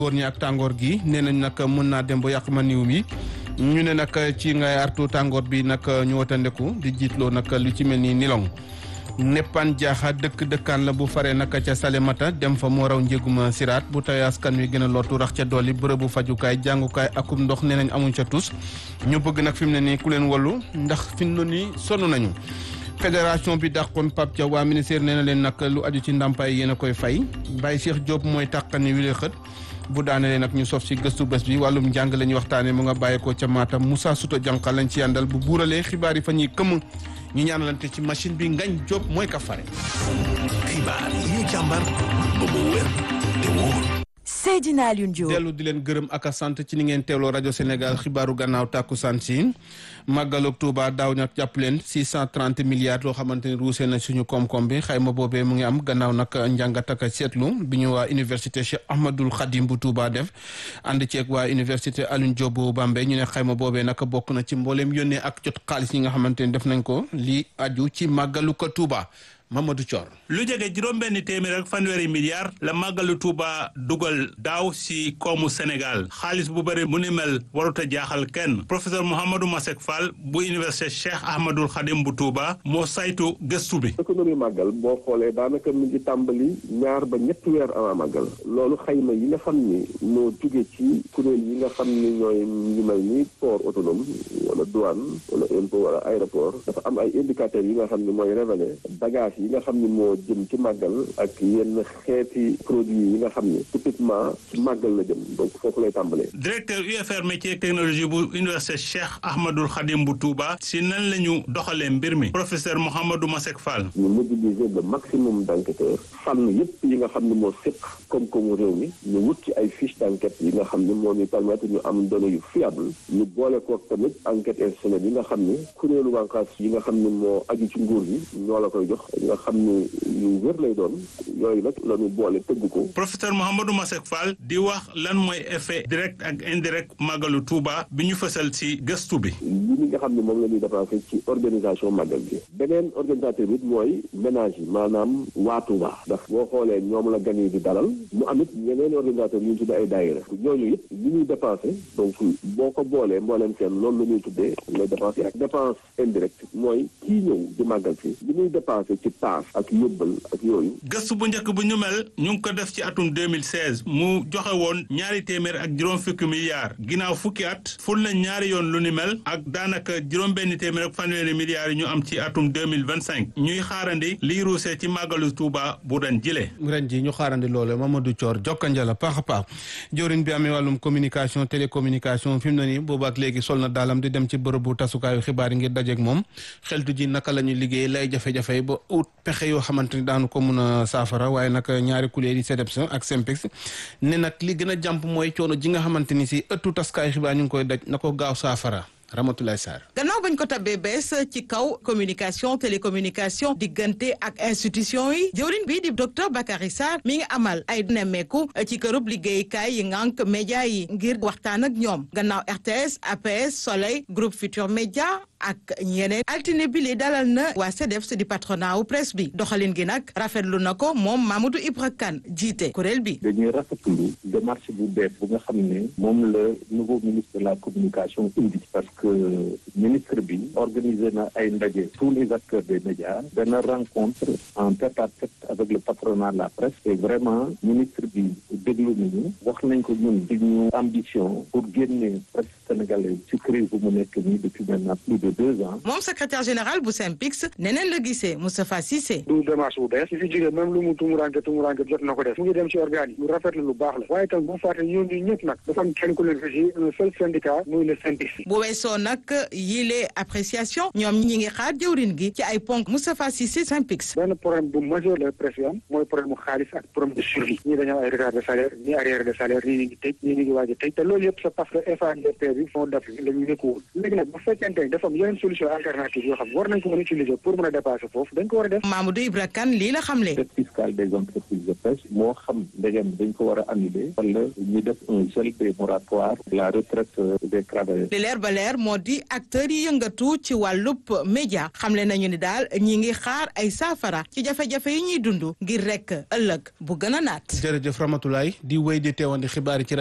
góor ñi ak tàngoor gi nee nañ nag mën naa dem ba yàq ma niw mi ñu ne nag ci ngay artu tàngoor bi nag ñu watandeku di jiitloo nag lu ci mel ni nilong neppan jaaxa dëkk dëkkaan la bu faree nag ca Salemata dem fa moo raw njéguma siraat bu tawee askan wi gën a lottu rax ca dolli bërëbu fajukaay jàngukaay akum ndox nee nañ amuñ ca tus ñu bëgg nag fi mu ne nii ku leen wallu ndax fi mu ne nii sonn nañu fédération bi dàqoon Pape Thiaw waa ministère nee na leen nag lu aju ci ndàmpaay yéen a koy fay Baye Cheikh Diop mooy tàqani wi xët bu daanelee nag ñu sof si gëstu bés bi wàllum njàng la ñuy waxtaanee mu nga bàyyeekoo ca Matam Moussa Souta Diankha lañ ci yàndal bu buuralee xibaar yi fa ñuy këmm ñu ñaanalante ci machine bi ngañ Diop mooy ka fare. xibaar yi ñu càmbar ba mu wér te wóor. Seydina Alioune Diop dellu di leen gërëm ak a sant ci ni ngeen teewloo rajo Sénégal xibaaru gannaaw tàkkusaan si màggalug Touba daaw nag jàpp leen 630 milliards loo xamante ni ruusee na suñu koom-koom bi xayma boobee mu ngi am gannaaw nag njàngat ak seetlu bi ñu waa université Cheikh Ahmadul Khadim bu Touba def ànd ceeg waa université Alioune Diop bu Bambey ñu ne xayma boobee nag bokk na ci mbooleem yónnee ak jot xaalis yi nga xamante ni def nañ ko li aju ci màggalu ko Touba. Mamadou Thior. lu jege juróom-benn téeméer ak fanweeri milliards la màggalu Touba dugal daaw si koomu Sénégal xaalis bu bëri mu ni mel warut a jaaxal kenn professeur Mouhamadou Masek Fall bu université Cheikh Ahmadul Khadim bu Touba moo saytu gëstu bi. économie màggal boo xoolee daanaka mi ngi tàmbali ñaar ba ñetti weer avant màggal loolu xayma yi nga xam ni moo jóge ci kuréel yi nga xam ni ñooy ñu mel ni port autonome wala douane wala impôt wala aéroport dafa am ay indicateurs yi nga xam ni mooy révélé bagage yi nga xam ni moo jëm ci màggal ak yenn xeeti produits yi nga xam ni typiquement ci màggal la jëm donc foofu lay tàmbalee. directeur UFR métier technologie bu université Cheikh Ahmadul Khadim bu Touba si nan la ñu doxalee mbir mi professeur Mouhamadou Masek Fall. ñu mobiliser le maximum d' enquêteurs fànn yëpp yi nga xam ni moo sëq koom-koomu réew mi ñu wut ci ay fiche d' enquête yi nga xam ni moo ñu permettre ñu am données yu fiable ñu boole koog tamit enquête institutionnelle yi nga xam ni kuréelu wànqaas yi nga xam ni moo aju ci nguur gi ñoo la koy jox nga xam ni yu wér lay doon yooyu nag la ñu boole tëgg ko. professeur Mouhamadou Masek Fall di wax lan mooy effet direct ak indirect màggalu Touba bi ñu fësal ci gëstu bi. li nga xam ne moom la ñuy dépensé ci organisation màggal gi. beneen organisateur bi mooy ménage yi maanaam waa Touba. ndax boo xoolee ñoom la gan yi di dalal mu amit ñeneen organisateur yu ñu tuddee ay daayira ñooñu it li ñuy dépensé donc boo ko boolee mbooleem seen loolu la ñuy tuddee les dépenses yi ak dépense indirecte mooy kii ñëw di màggal si li ñuy dépensé ci paas ak yóbbal ak yooyu. gëstu bu njëkk bu ñu mel ñu ngi ko def ci atum 2016 mu joxe woon ñaari téeméer ak juróom fukki milliards ginnaaw fukki at ful na ñaari yoon lu ni mel ak daanaka juróom benn téeméer ak fanweeri milliards yi ñu am ci atum 2025 ñuy xaarandi liy ruusee ci màggalu Touba bu ren jile. ren ji ñu xaarandi loole Mamadou Thior jokkanja la paax a paax jëwriñ bi amee wàllum communication télécommunication fi mu ne nii boobu ak léegi sol na daalam di dem ci bërëbu tasukaayu xibaar yi ngir dajeeg moom xeltu ji naka la ñuy liggéey lay jafe-jafe ba ut pexe yoo xamante ni daanu ko mun a saafara waaye nag ñaari kuréel yi CDEPS ak SYNPICS ne nag li gën a jàmp mooy coono ji nga xamante ni si ëttu taskaayu xibaar ñu ngi koy daj na ko gaaw saafara Ramatoulaye Sarr gannaaw bañ ko tabbee bees ci kaw communication télécommunication diggante ak institution yi jëwriñ bi di docteur Bakary Sarr mi ngi amal ay nemmeeku ci kërub liggéeykaay yi ngànk média yi ngir waxtaan ak ñoom gannaaw RTS APS Soleil groupe Futur Média ak ñeneen altine bi li dalal na waa CDEPS di patronat wu presse bi doxalin gi nag rafetlu na ko moom Mamadou Ibra Kane jiite kuréel bi. dañuy rafetlu démarche bu bees bu nga xam ne moom la nouveau ministre de la communication indi parce que ministre bi organisé na ay ndaje tous les acteurs des médias benn rencontre en tête à tête avec le patronat de la presse et vraiment ministre bi déglu nañu wax nañ ko ñun suñu ambition pour génne presse sénégalaise ci crise bu mu nekk nii depuis maintenant plus de deux ans. moom secrétaire général bu SYNPICS neneen la gisee Moustapha Cissé. du démarche bu bees. su fi jógee même lu mu tumuranke tumuranke jot na ko def. mu ngi dem ci organes yi. lu rafet la lu baax la. waaye tam bu fàtte ñoom ñi ñëpp nag. dafa am kenn ku leen régi un seul syndicat muy le SYNPICS. bu weesoo nag yile appréciation ñoom ñi ngi xaar jëwrin gi ci ay ponk Moustapha Cissé SYNPICS. benn problème bu majeur la presse yi am mooy problème mu xaalis ak problème de survie. ñii dañoo ay retard de salaire ñii arrière de salaire ñii ñu ngi tëj ñii ñu ngi waaj a tëj te loolu yëpp c'est parce que FADP bi fond d'Afrique la ñu nekkuwul léegi nag bu fekkente ni dafa am yeneen solution alternative yoo xam war nañ ko mën a utiliser pour mën a dépasser foofu dañ ko war a def Mamadou Ibra Kane lii la xamle dette fiscale des entreprises de pêche moo xam ndegem dañ ko war a annuler wala ñu def un gel des moratoires la retraite des travailleurs li leer ba leer moo di acteurs yi yëngatu ci wàllub média xamle nañu ni daal ñi ngi xaar ay saafara ci jafe-jafe yi ñuy dund ngir rek ëllëg bu gën a naat jërëjëf Ramatoulaye di wéy di teewandi xibaar yi ci